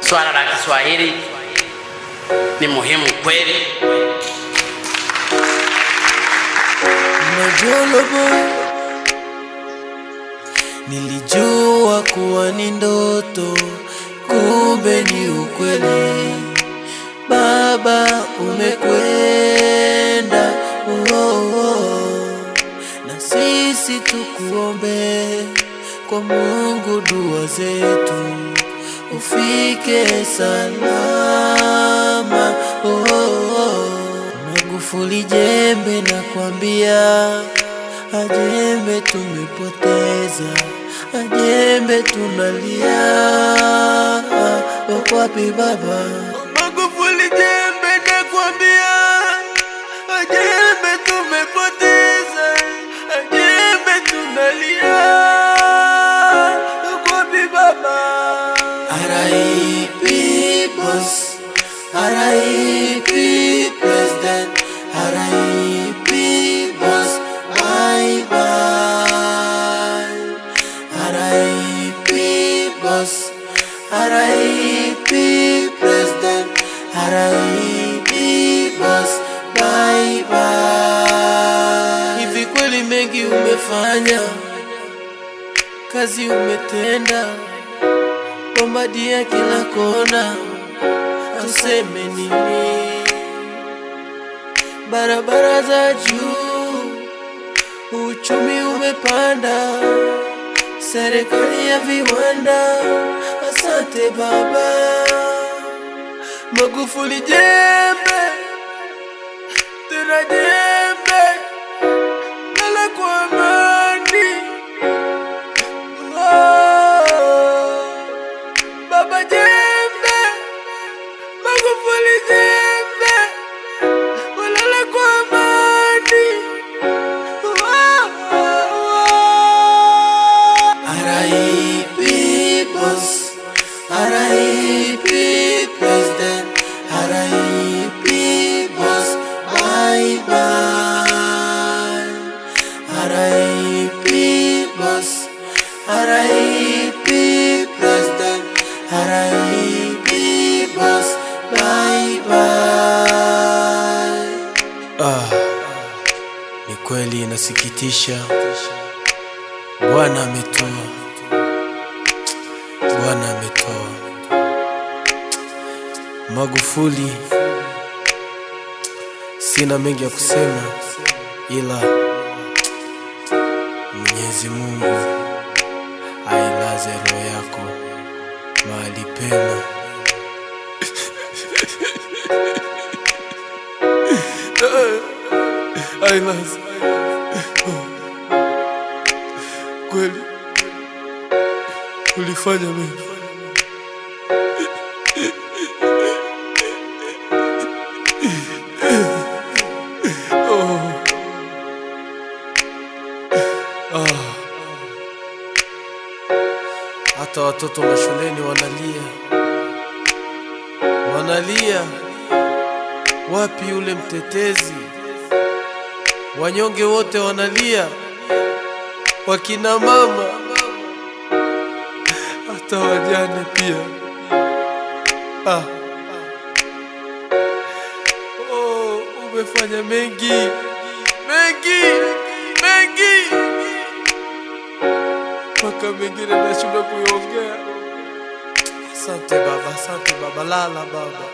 swala la Kiswahili ni muhimu kweli. Majolobo, nilijua kuwa ni ndoto, kumbe ni ukweli. Baba umekwenda, oh, oh. na sisi tukuombe kwa Mungu, dua zetu ufike salama, oh, oh. Magufuli jembe na kwambia, ajembe tumepoteza, ajembe tunalia, wako wapi baba? Magufuli jembe na kwambia, ajembe tumepoteza, ajembe tunalia, wako wapi baba? R.I.P. boss, R.I.P. president, R.I.P. boss, bye bye. R.I.P. boss, R.I.P. president, R.I.P. boss, bye bye. Hivi kweli mengi umefanya, kazi umetenda bombadia kila kona, tuseme nini? Barabara za juu, uchumi umepanda, serikali ya viwanda. Asante baba Magufuli, jembe tena jembe, lala kwa amani. Oh. Baba jembe, Magufuli jembe, walala kwa amani. R.I.P. boss, R.I.P. president, R.I.P. boss, bye bye. R.I.P. boss, R.I.P. president, R.I.P. boss, bye bye. Ah, ni kweli inasikitisha. Bwana ametoa, Bwana ametoa. Magufuli, sina mengi ya kusema, ila Mwenyezi Mungu ailaze roho yako mahali pema. Ailaze kweli, ulifanya mengi. Oh. Ah. Hata watoto mashuleni wanalia, wanalia. Wapi yule mtetezi? Wanyonge wote wanalia, wakina mama, hata wajane pia. Ah. Oh, umefanya mengi mengi mengi, mpaka mengine nashindwa kuiongea. Asante baba, asante baba, lala baba.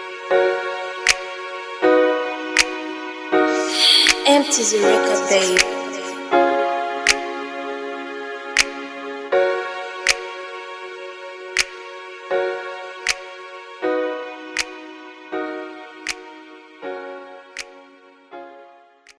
Empty the record, babe.